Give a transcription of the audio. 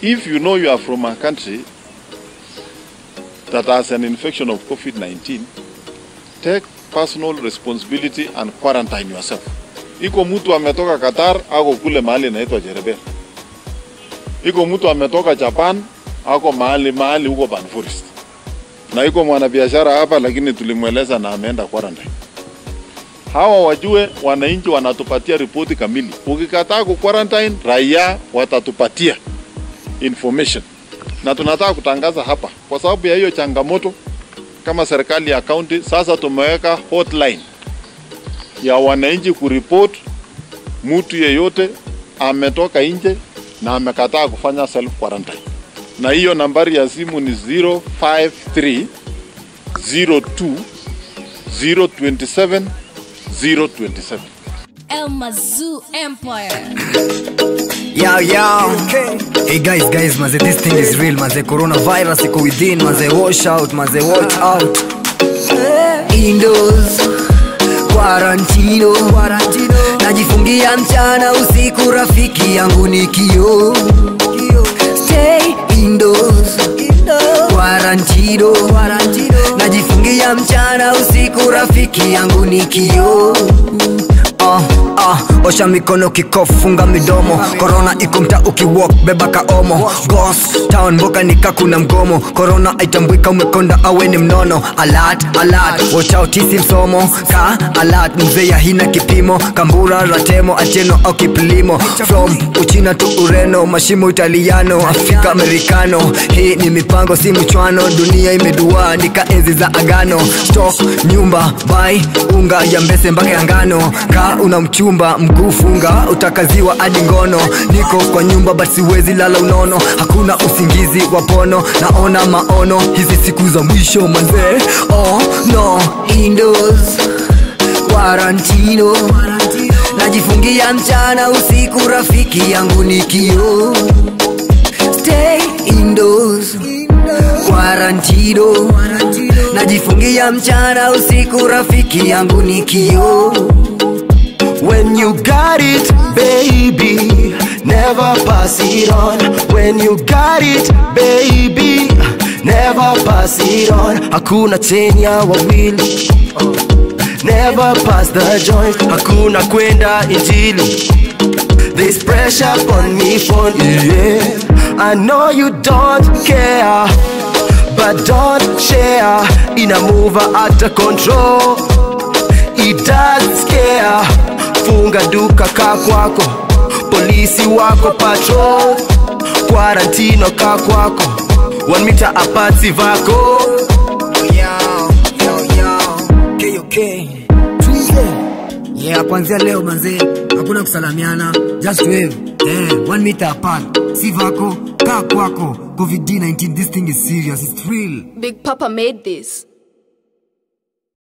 if you know you are from a country that has an infection of COVID-19, take personal responsibility and quarantine yourself. Iko mtu ametoka Qatar ako kule mahali inaitwa Jereber. Iko mtu ametoka Japan ako mahali mahali huko Ban Forest. Na iko mwanabiashara hapa lakini tulimweleza na ameenda quarantine. Hawa wajue wananchi wanatupatia ripoti kamili. Ukikataa ku quarantine, raia watatupatia information. Na tunataka kutangaza hapa kwa sababu ya hiyo changamoto kama serikali ya kaunti sasa tumeweka hotline ya wananchi kuripoti mtu yeyote ametoka nje na amekataa kufanya self quarantine, na hiyo nambari ya simu ni 053 02 027 027. El Mazoo Empire. Yo, yo. Hey guys, guys, maze, this thing is real, maze. Coronavirus iko within, maze. Wash out, maze. Watch out. Indoors. Quarantino. Najifungia mchana usiku, rafiki yangu ni kio. Stay indoors. Quarantino. Najifungia mchana usiku, rafiki yangu ni kio. Uh, uh, osha mikono kikofunga midomo korona iko mta ukiwalk beba kaomo gos town mboka nika kuna mgomo korona aitambwika umekonda awe ni mnono alat alat watch out isi msomo ka alat mzee ya hina kipimo kambura ratemo acheno au kiplimo from uchina tu ureno mashimo italiano afrika amerikano hii ni mipango si mchwano dunia imedua nika enzi za agano stock nyumba bai unga ya mbese mpaka ya ngano ka una mchumba mguu funga utakaziwa hadi ngono niko kwa nyumba but siwezi lala unono hakuna usingizi wa pono naona maono hizi siku za mwisho manzee oh no indoors quarantino najifungia mchana usiku rafiki yangu ni kio stay indoors quarantino najifungia mchana usiku rafiki yangu ni kio When you got it, baby, never pass it on. When you got it, baby, never pass it on. Hakuna chenya wawili, never pass the joint. Hakuna kwenda injili. There's pressure on me for yeah. I know you don't care, but don't share. In a move out of control, it does scare. Funga duka ka kwako, polisi wako patrol, quarantino ka kwako, one meter apart si vako. yeah kwanzia leo manzee hakuna kusalamiana just wave eh, one meter apart si vako kaa kwako covid-19 this thing is serious it's real Big Papa made this.